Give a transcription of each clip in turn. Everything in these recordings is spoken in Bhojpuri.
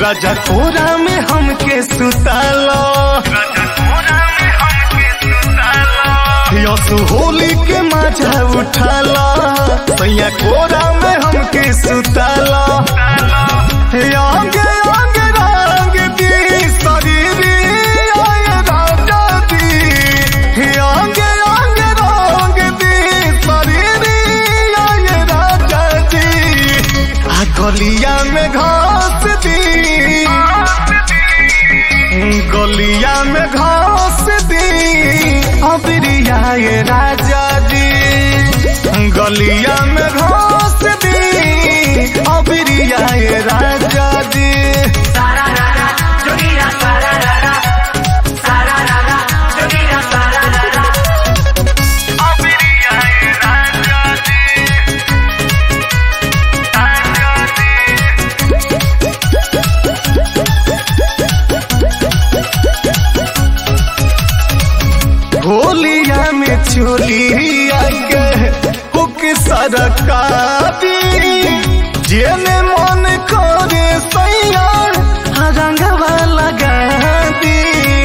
राजा कोरा में हमके सुतालो यसु होली के माझा उठाला सैया कोरा में हमके सुताला आगे आगे रंग दी शरीरी आय राजा दी आगे आगे रंग दी शरीरी आय राजा दी आ गलिया में घास दी गलिया में घास दी अबरिया ये राजा दी गलिया में घास दी अबरिया ये राजा दी Sararara, Yogira sararara. Sararara, Yogira sararara. अबरिया ये राजा दी होलिया में चोलिया के हुक सरकारी जेने मन करे सैया रंगवा लगा दी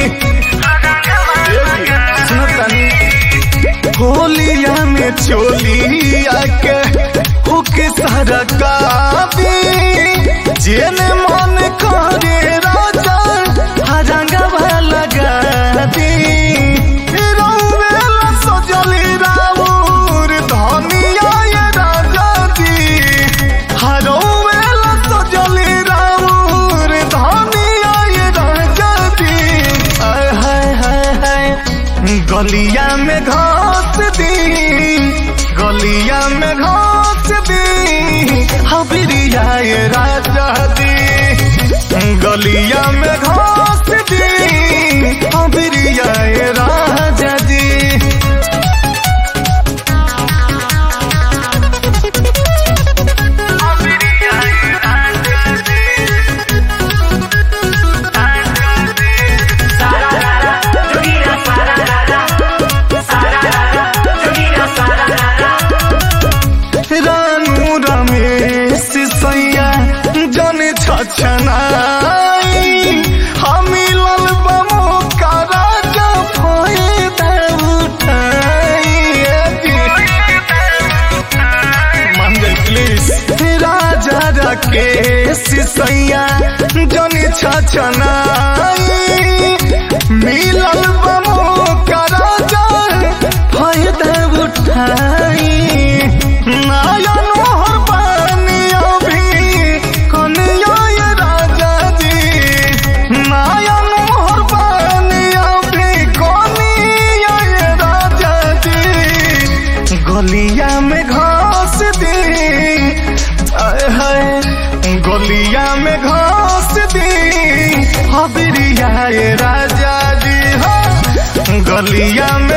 सुनो तनी होलिया में चोलिया के हुक सरकारी जेने मन करे राजा रंगवा लगा दी रौवेला सजली राउर धनिया ये राजा दी हरौवेला सजली राउर धनिया ये राजा दी आय हाय हाय हाय गलिया में घास दी गलिया में घास दी हबरिया ये राजा दी गलिया में घास दी हबरिया ये राजा दी Sararara, Yogira sararara. Sararara, Yogira sararara. Ranu Ramesh सैया जन छछनाई हमिलल बमो का राजा फायदा उठाई मान जाए प्लीज राजा राकेश सैया जन छछनाई मिलल बमो का राजा फायदा उठाई नायन मोहर पानिया भी कनिया ये राजा जी नायन मोहर पानिया भी कनिया ये राजा जी गलिया में घास दी आय हाय गलिया में घास दी हबरिया ये राजा जी हाँ गलिया